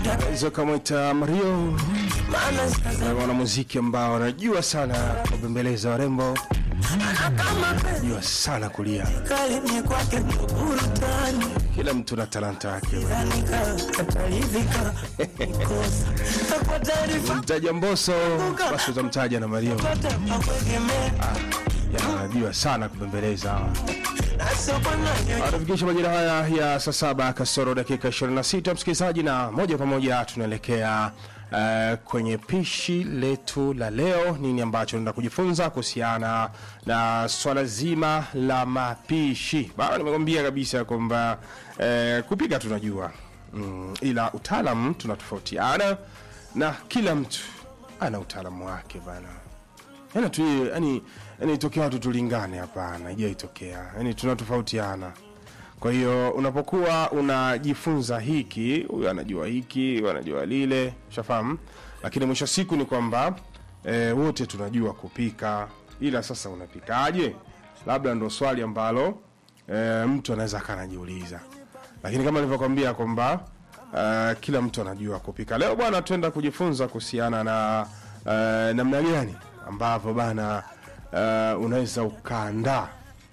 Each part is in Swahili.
Zokamwita Mario, maana sasa mwanamuziki ambao anajua sana kubembeleza warembo, kama anajua sana kulia. kali ni kwake burutani Kila mtu na talanta yake. zanika katalivika kosa kwa taarifa Mtaja Mboso, basi utamtaja na Mario. pata pakuegemea Ya, anajua sana kubembeleza hawa. nasokonayo Anafikisha majira haya ya saa saba kasoro dakika 26, msikilizaji, na moja kwa moja tunaelekea uh, kwenye pishi letu la leo. Nini ambacho tunaenda kujifunza kuhusiana na swala zima la mapishi? Bana, nimekwambia kabisa kwamba uh, kupika tunajua mm, ila utaalamu tunatofautiana na kila mtu ana utaalamu wake bana yani tu yani yani itokea watu tulingane hapana ijaitokea yani tunatofautiana kwa hiyo unapokuwa unajifunza hiki huyu anajua hiki huyu anajua lile ushafahamu lakini mwisho wa siku ni kwamba e, wote tunajua kupika ila sasa unapikaje labda ndo swali ambalo e, mtu anaweza akanajiuliza lakini kama nilivyokwambia kwamba uh, kila mtu anajua kupika leo bwana tuenda kujifunza kuhusiana na uh, namna gani ambavyo bana uh, unaweza ukaandaa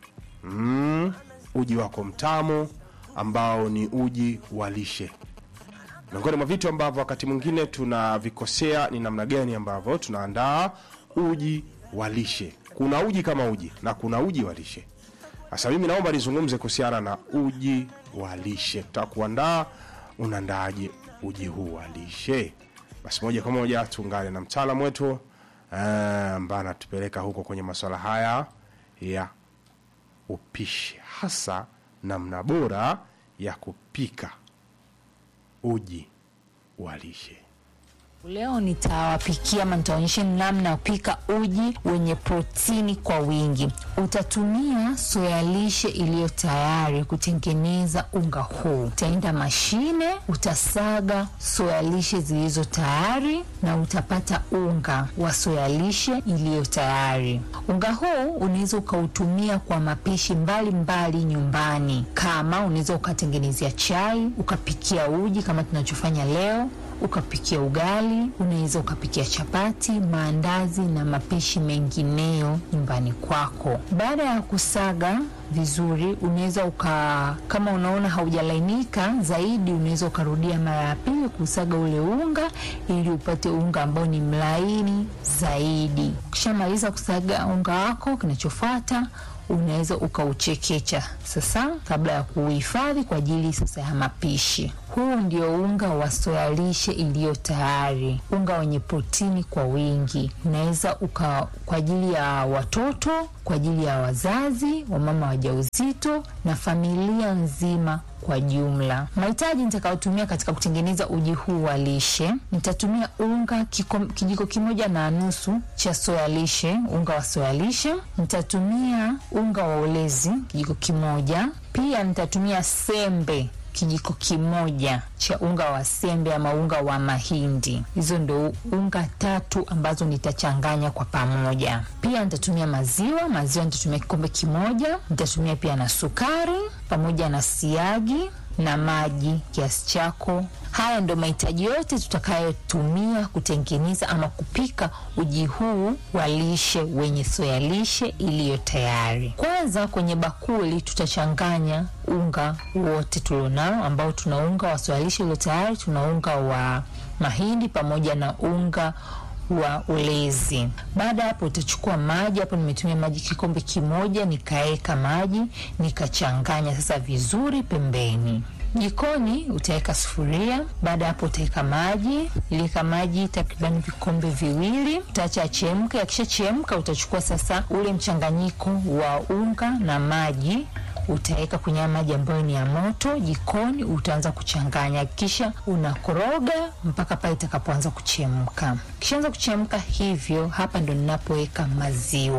mm, uji wako mtamu ambao ni uji wa lishe miongoni mwa vitu ambavyo wakati mwingine tunavikosea ni namna gani ambavyo tunaandaa uji wa lishe kuna uji kama uji na kuna uji wa lishe sasa mimi naomba nizungumze kuhusiana na uji wa lishe tutaka kuandaa unaandaaje uji huu wa lishe basi moja kwa moja tuungane na mtaalamu wetu eh, ambaye anatupeleka huko kwenye masuala haya ya upishi hasa namna bora ya kupika uji wa lishe Leo nitawapikia ama nitaonyesha namna ya kupika uji wenye protini kwa wingi. Utatumia soya lishe iliyo tayari kutengeneza unga huu. Utaenda mashine, utasaga soya lishe zilizo tayari na utapata unga wa soya lishe iliyo tayari. Unga huu unaweza ukautumia kwa mapishi mbalimbali nyumbani, kama unaweza ukatengenezea chai, ukapikia uji kama tunachofanya leo ukapikia ugali, unaweza ukapikia chapati, maandazi na mapishi mengineyo nyumbani kwako. Baada ya kusaga vizuri, unaweza uka, kama unaona haujalainika zaidi, unaweza ukarudia mara ya pili kusaga ule unga ili upate unga ambao ni mlaini zaidi. Ukishamaliza kusaga unga wako, kinachofuata unaweza ukauchekecha sasa kabla ya kuuhifadhi kwa ajili sasa ya mapishi. Huu ndio unga wa soya lishe iliyo tayari, unga wenye protini kwa wingi. Unaweza uka kwa ajili ya watoto, kwa ajili ya wazazi, wamama wajawazito na familia nzima kwa jumla. Mahitaji nitakayotumia katika kutengeneza uji huu wa lishe, nitatumia unga kiko, kijiko kimoja na nusu cha soya lishe, unga wa soya lishe. Nitatumia unga wa ulezi kijiko kimoja. Pia nitatumia sembe kijiko kimoja cha unga wa sembe ama unga wa mahindi. Hizo ndo unga tatu ambazo nitachanganya kwa pamoja. Pia nitatumia maziwa, maziwa nitatumia kikombe kimoja. Nitatumia pia na sukari pamoja na siagi na maji kiasi chako. Haya ndo mahitaji yote tutakayotumia kutengeneza ama kupika uji huu wa lishe wenye soya lishe iliyo tayari. Kwanza kwenye bakuli tutachanganya unga wote tulionao, ambao tuna unga wa soya lishe iliyo tayari, tuna unga wa mahindi pamoja na unga wa ulezi. Baada ya hapo utachukua maji. Hapo nimetumia maji kikombe kimoja, nikaeka maji nikachanganya sasa vizuri pembeni. Jikoni utaweka sufuria. Baada ya hapo utaweka maji, iliweka maji takriban vikombe viwili, utaacha achemke. Akishachemka utachukua sasa ule mchanganyiko wa unga na maji utaweka kwenye maji ambayo ni ya moto jikoni, utaanza kuchanganya, kisha unakoroga mpaka pale itakapoanza kuchemka. Kishaanza kuchemka hivyo, hapa ndo ninapoweka maziwa.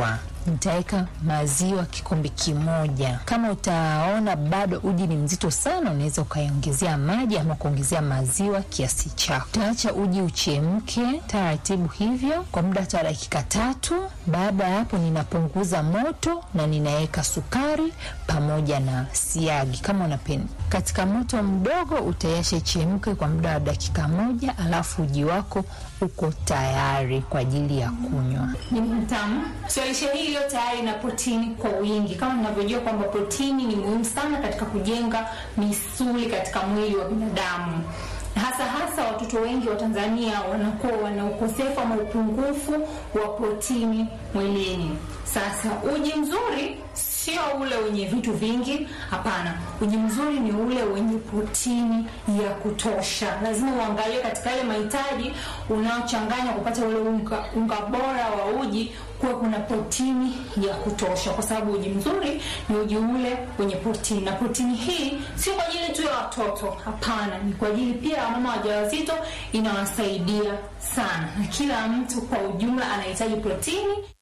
nitaweka maziwa kikombe kimoja. Kama utaona bado uji ni mzito sana, unaweza ukaiongezea maji ama kuongezea maziwa kiasi chako. Utaacha uji uchemke taratibu hivyo kwa muda wa dakika tatu. Baada ya hapo, ninapunguza moto na ninaweka sukari pamoja na siagi kama unapenda. Katika moto mdogo utaiacha ichemke kwa muda wa dakika moja, alafu uji wako uko tayari kwa ajili ya kunywa. Ni mtamu. So lishe hii iliyo tayari na protini kwa wingi, kama ninavyojua kwamba protini ni muhimu sana katika kujenga misuli katika mwili wa binadamu hasa hasa watoto wengi wa Tanzania wanakuwa wana ukosefu ama upungufu wa protini mwilini. Sasa uji mzuri sio ule wenye vitu vingi, hapana. Uji mzuri ni ule wenye protini ya kutosha. Lazima uangalie katika yale mahitaji unaochanganya kupata ule unga, unga bora wa uji kuwa kuna protini ya kutosha, kwa sababu uji mzuri ni uji ule wenye protini, na protini hii sio kwa ajili tu ya watoto, hapana, ni kwa ajili pia ya mama wajawazito, inawasaidia sana, na kila mtu kwa ujumla anahitaji protini.